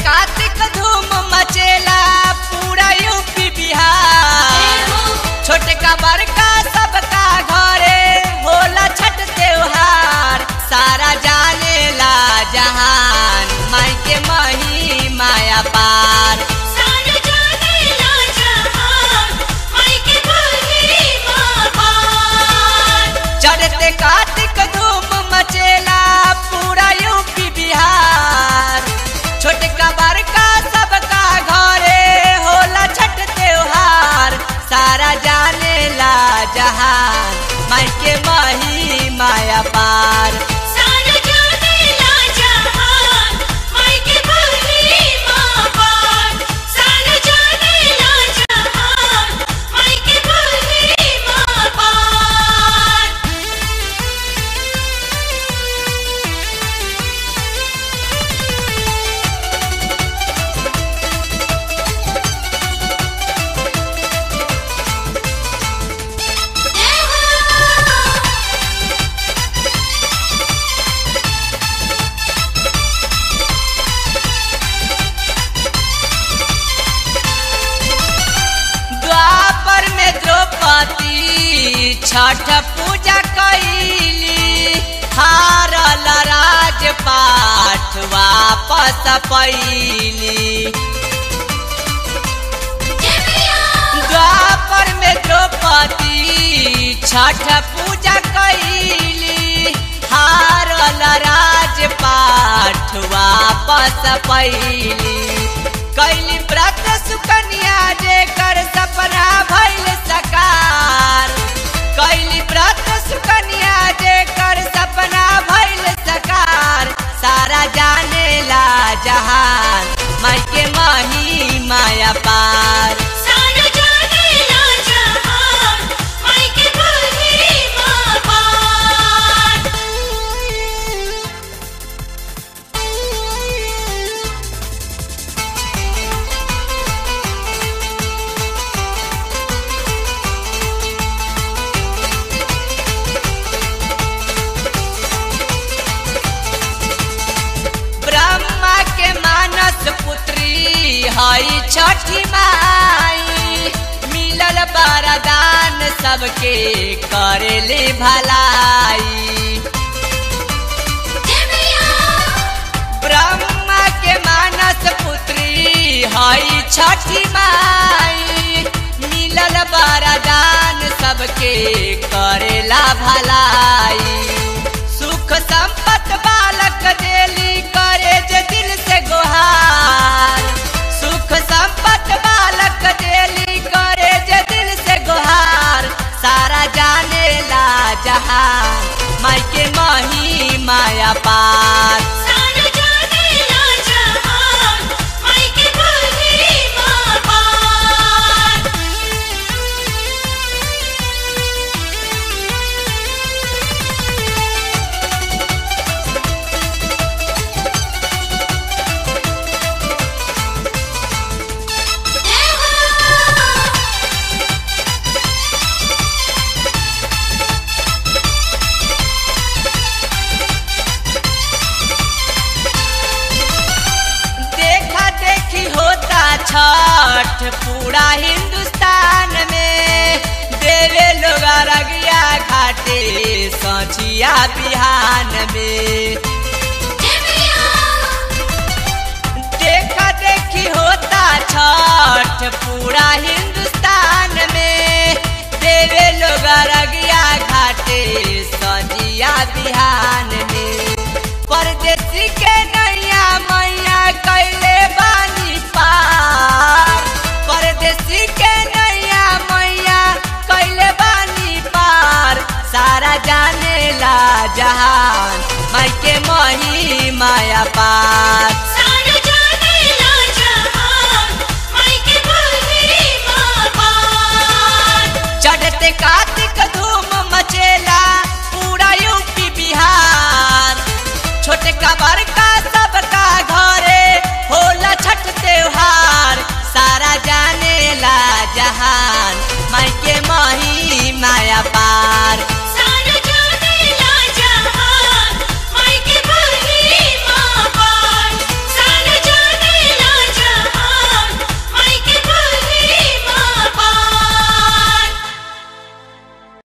कार्तिक धूम मचेला पूरा यूपी बिहार छोटका बड़का सबका घरे होला छठ त्योहार सारा जानेला जहान माई के मही माया पार सारा जानेला जहान माई के महिमा पार चढ़ते कार्तिक धूम मचेला पूरा यूपी बिहार छोटका बड़का सबका घरे होला छठ त्योहार सारा जानेला जहान माई के मही माया पार सारा जानेला जहान माई के महिमा पार सारा जानेला जहान माई के महिमा पार द्वापर में द्रौपदी छठ पूजा कैली हारल राजपाठ वापस पैली द्वापर में द्रौपदी छठ पूजा कैली हारल राजपाठ वापस पैली कैली व्रत सुकन्या जेकर सपना भइल सकार कैली व्रत सुकन्या जेकर सपना भइल सकार सारा जानेला जहान माई के मही माया पार सारा जानेला जहान माई के महिमा पार ब्रह्मा के मानस पुत्री हई छठी माई मिलल वरदान सबके करेले भलाई ब्रह्मा के मानस पुत्री हई छठी माई मिलल वरदान सबके करेला भलाई सुख संपत बालक देली करे जे दिल से गुहार सुख संपत बालक देली करे जे दिल से गुहार सारा जानेला जहान माई के मही माया पार सारा जानेला जहान माई के महिमा पार देखा देखी होता छठ पूरा हिंदुस्तान में देवे लोग अरगिया घाटे सचिया बिहान में देखा देखी होता छठ पूरा हिंदुस्तान में देवे लोग अरगिया घाटे सजिया बिहान में परदेसी के नैया मैया कैले बानी पार परदेसी के नैया मैया कैले बानी पार सारा जानेला जहान माई के मही माया पार सारा जानेला जहान माई के महिमा पार चढ़ते कार्तिक धूम मचेला पूरा यूपी बिहार छोटे का बड़का